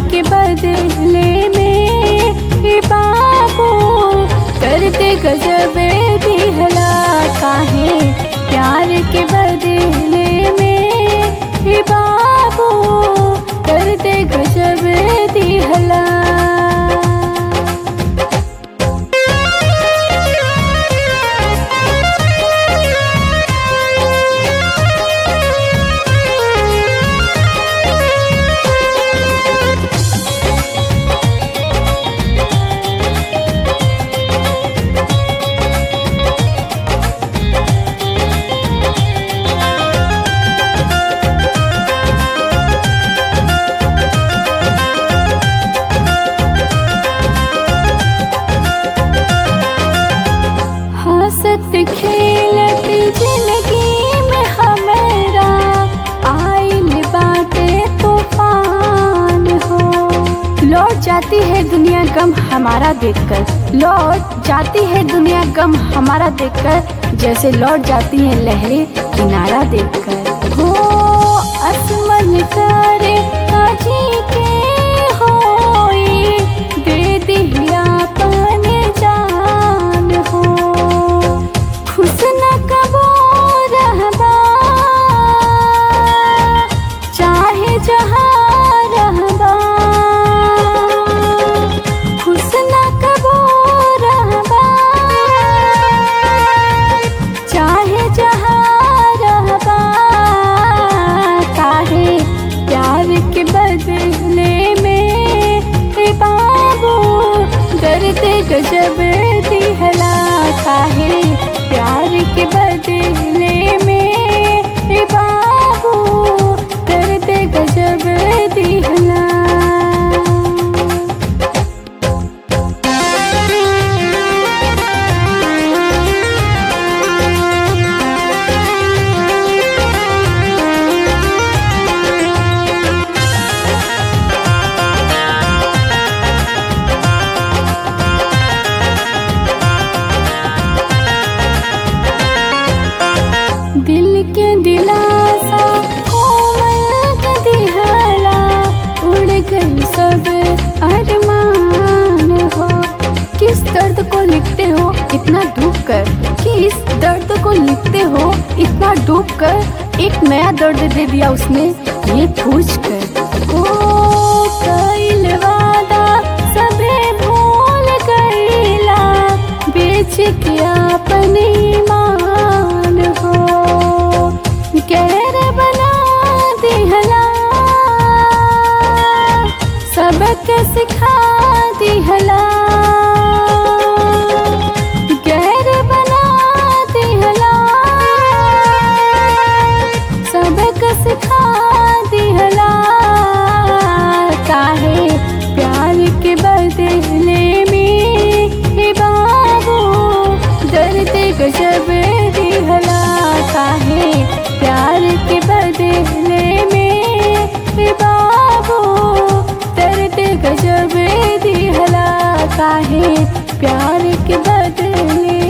के बदले में हे बाबू करते गजब दिहला काहे प्यार के बदले में हे बाबू करते गजब दिहला हंसत खेलत जिंदगी में हमारा आइल बाटे तूफान हो लौट जाती है दुनिया गम हमारा देखकर लौट जाती है दुनिया गम हमारा देखकर जैसे लौट जाती है लहरें किनारा देखकर हो असमन करे अजी के होई दे दिया अपन जान हो खुश न कबो रहबा चाहे जहाँ रहबा खुश न कबो रहबा चाहे जहाँ रहबा काहे प्यार के बदले में हे बाबू दर्द गजब दिहला काहे प्यार के बदले में हे बाबू दर्द गजब दिहला दिल के दिलासा कोमल के दिहला उड़ गई सब अरमान हो किस दर्द को लिखते हो इतना डूब कर किस दर्द को लिखते हो इतना डूब कर एक नया दर्द दे दिया उसने ये पूछ कर ओ कइल वादा सबे भूल गईला बेच के अपने ईमान हो गैर बना दिहला सबक सिखा दिहला गैर बना दिहला सबक सिखा दिहला काहे प्यार के बदले में हे बाबू दर्द गजब दिहला काहे प्यार के बदले में हे बाबू दर्द गजब दिहला काहे प्यार के बदले